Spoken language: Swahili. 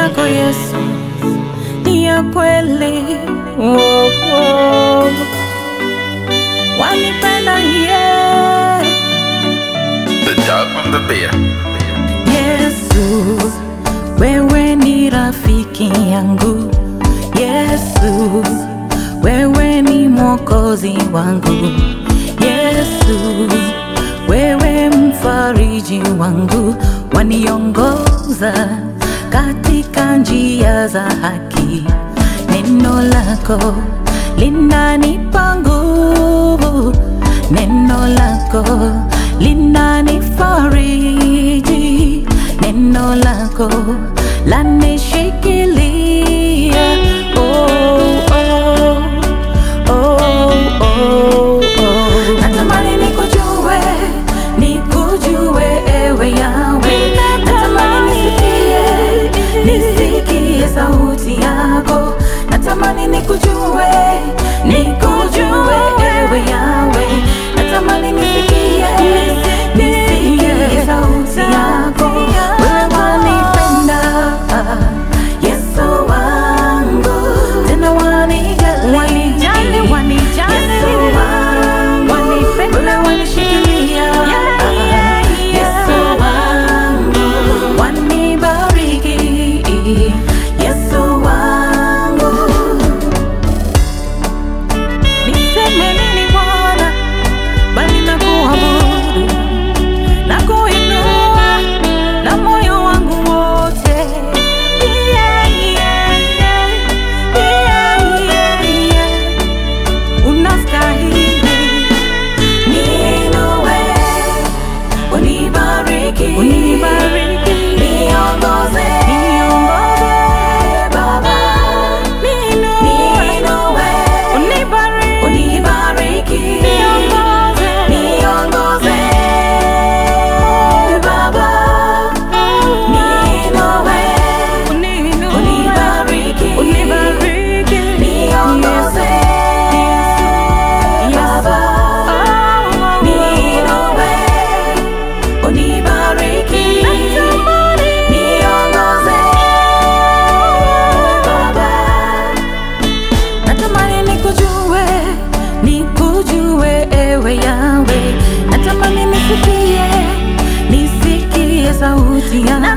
yako Yesu ni ya kweli. Oh, oh. Wanipenda yeah. The dog from the bear. Yesu, wewe ni rafiki yangu. Yesu, wewe ni mwokozi wangu. Yesu, wewe mfariji wangu, waniongoza katika njia za haki. Neno lako linanipa nguvu, neno lako linanifariji, neno lako lanishikilia. Oh, oh, oh, oh, oh. Natamani nikujue, nikujue ewe Yawe. Natamani nisikie, nisikie sauti yako. Natamani nikujue, nikujue ewe Yawe. Natamani nisikie, nisikie sauti yako. Wewe wanipenda, Yesu wangu, tena wanijali, Yesu wangu, wewe wanishikilia, Yesu wangu, wanibariki, Yesu wangu. Niseme nini Bwana, bali nakuabudu na kuinua na moyo wangu wote. Yeah, yeah, yeah. Yeah, yeah, yeah. Unastahili. Niinue, unibariki, niongoze, Baba. Niinue, unibariki, niongoze, Baba. Niinue, unibariki, niongoze, Baba. Niinue, unibariki, niongoze, Baba. Natamani nikujue, nikujue ewe Yawe. Natamani nisikie, nisikie sauti yako.